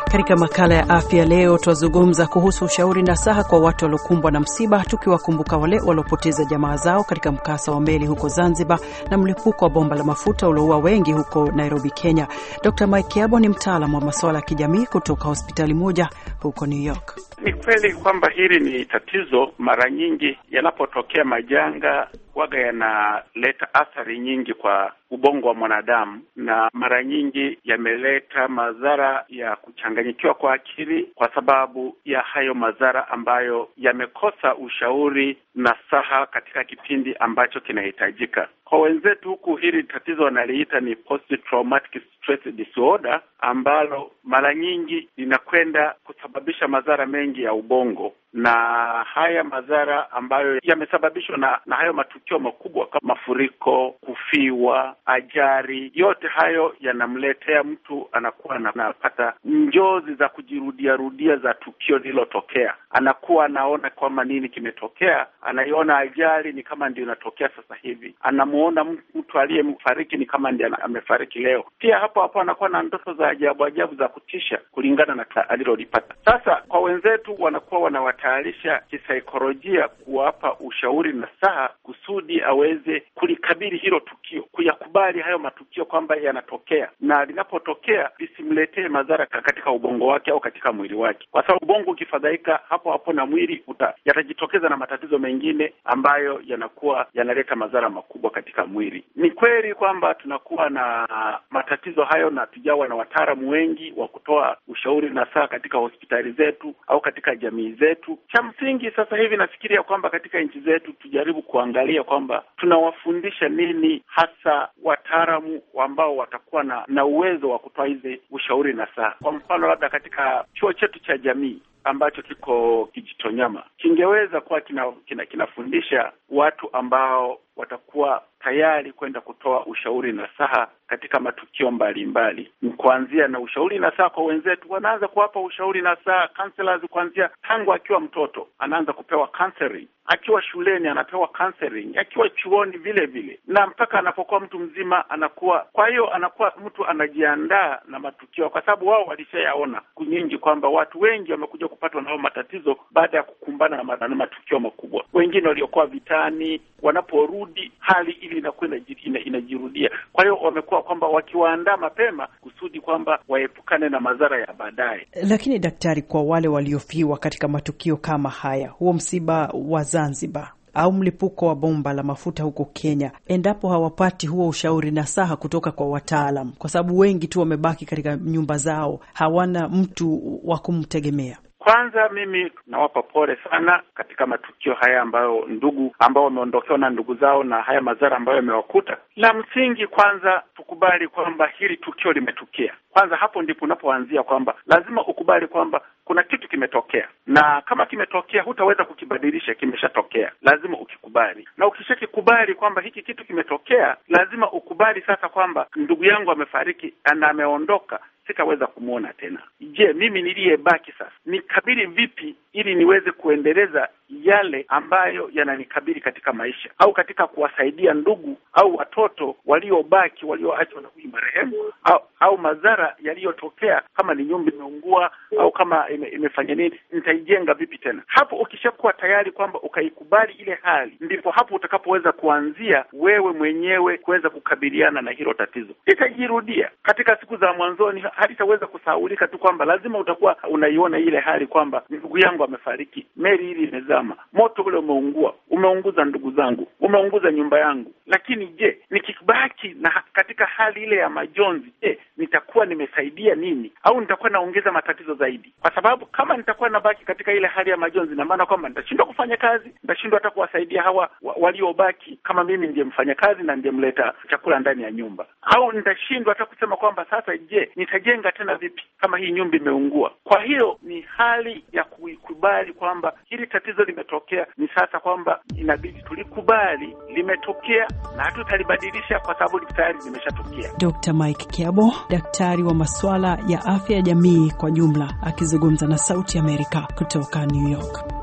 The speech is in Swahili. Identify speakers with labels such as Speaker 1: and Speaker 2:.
Speaker 1: Katika makala ya afya leo, twazungumza kuhusu ushauri na saha kwa watu waliokumbwa na msiba, tukiwakumbuka wale waliopoteza jamaa zao katika mkasa wa meli huko Zanzibar na mlipuko wa bomba la mafuta ulioua wengi huko Nairobi, Kenya. Dr Mike Kiabo ni mtaalamu wa masuala ya kijamii kutoka hospitali moja huko New York.
Speaker 2: Ni kweli kwamba hili ni tatizo. Mara nyingi yanapotokea majanga waga yanaleta athari nyingi kwa ubongo wa mwanadamu, na mara nyingi yameleta madhara ya kuchanganyikiwa kwa akili kwa sababu ya hayo madhara ambayo yamekosa ushauri na saha katika kipindi ambacho kinahitajika. Kwa wenzetu huku, hili tatizo wanaliita ni post traumatic stress disorder, ambalo mara nyingi linakwenda kusababisha madhara mengi ya ubongo na haya madhara ambayo yamesababishwa na, na hayo matukio makubwa kama mafuriko, kufiwa, ajali, yote hayo yanamletea mtu anakuwa anapata njozi za kujirudia rudia za tukio lililotokea. Anakuwa anaona kwamba nini kimetokea, anaiona ajali ni kama ndio inatokea sasa hivi, anamuona mtu aliyemfariki ni kama ndio amefariki leo. Pia hapo hapo anakuwa na ndoto za ajabu ajabu za kutisha kulingana na alilolipata. Sasa kwa wenzetu wanakuwa wana tayarisha kisaikolojia kuwapa ushauri na saha kusudi aweze kulikabili hilo tukio, kuyakubali hayo matukio kwamba yanatokea, na linapotokea lisimletee madhara katika ubongo wake au katika mwili wake, kwa sababu ubongo ukifadhaika, hapo hapo na mwili uta, yatajitokeza na matatizo mengine ambayo yanakuwa yanaleta madhara makubwa katika mwili. Ni kweli kwamba tunakuwa na matatizo hayo na tujawa na wataalamu wengi wa kutoa ushauri na saha katika hospitali zetu au katika jamii zetu. Cha msingi sasa hivi nafikiria kwamba katika nchi zetu tujaribu kuangalia kwamba tunawafundisha nini hasa wataalamu ambao watakuwa na, na uwezo wa kutoa hizi ushauri na saha. Kwa mfano labda katika chuo chetu cha jamii ambacho kiko Kijitonyama kingeweza kuwa kina, kina, kinafundisha watu ambao watakuwa tayari kwenda kutoa ushauri na saha katika matukio mbalimbali, ni kuanzia na ushauri na saha kwa wenzetu. Wanaanza kuwapa ushauri na saha counselors, kuanzia tangu akiwa mtoto anaanza kupewa counseling, akiwa shuleni anapewa counseling, akiwa chuoni vile vile, na mpaka anapokuwa mtu mzima anakuwa. Kwa hiyo anakuwa mtu anajiandaa na matukio, kwa sababu wao walishayaona nyingi kwamba watu wengi wamekuja kupatwa na matatizo baada ya kukumbana na matukio makubwa. Wengine waliokuwa vitani, wanaporudi hali ili inakuwa inajirudia. Kwa hiyo wamekuwa kwamba wakiwaandaa mapema kusudi kwamba waepukane na madhara ya baadaye.
Speaker 1: Lakini daktari, kwa wale waliofiwa katika matukio kama haya, huo msiba wa Zanzibar au mlipuko wa bomba la mafuta huko Kenya, endapo hawapati huo ushauri na saha kutoka kwa wataalam, kwa sababu wengi tu wamebaki katika nyumba zao, hawana mtu wa kumtegemea.
Speaker 2: Kwanza mimi nawapa pole sana katika matukio haya ambayo ndugu ambao wameondokewa na ndugu zao na haya madhara ambayo yamewakuta. La msingi kwanza tukubali kwamba hili tukio limetokea. Kwanza hapo ndipo unapoanzia kwamba lazima ukubali kwamba kuna kitu kimetokea, na kama kimetokea hutaweza kukibadilisha, kimeshatokea, lazima ukikubali. Na ukishakikubali kwamba hiki kitu kimetokea, lazima ukubali sasa kwamba ndugu yangu amefariki na ameondoka, sitaweza kumwona tena. Je, mimi niliyebaki sasa nikabili vipi ili niweze kuendeleza yale ambayo yananikabili katika maisha au katika kuwasaidia ndugu au watoto waliobaki walioachwa na huyu marehemu au, au madhara yaliyotokea kama ni nyumba imeungua au kama ime, imefanya nini, nitaijenga vipi tena? Hapo ukishakuwa tayari kwamba ukaikubali ile hali, ndipo hapo utakapoweza kuanzia wewe mwenyewe kuweza kukabiliana na hilo tatizo. Litajirudia katika siku za mwanzoni, halitaweza kusahaulika tu kwamba lazima utakuwa unaiona ile hali kwamba ndugu yangu amefariki, meli hili imezama, moto ule umeungua, umeunguza ndugu zangu, umeunguza nyumba yangu. Lakini je, nikibaki na katika hali ile ya majonzi, je, nitakuwa nimesaidia nini au nitakuwa naongeza matatizo zaidi? Kwa sababu kama nitakuwa nabaki katika ile hali ya majonzi, na maana kwamba nitashindwa kufanya kazi, nitashindwa hata kuwasaidia hawa wa, waliobaki, kama mimi ndiye mfanya kazi na ndiye mleta chakula ndani ya nyumba, au nitashindwa hata kusema kwamba sasa, je, nitajenga tena vipi kama hii nyumba imeungua? Kwa hiyo ni hali ya kuikubali kwamba hili tatizo limetokea, ni sasa kwamba inabidi tulikubali limetokea na hatutalibadilisha kwa sababu tayari limeshatokea.
Speaker 1: Dr. Mike Kiabo, daktari wa masuala ya afya ya jamii kwa jumla, akizungumza na Sauti Amerika kutoka New York.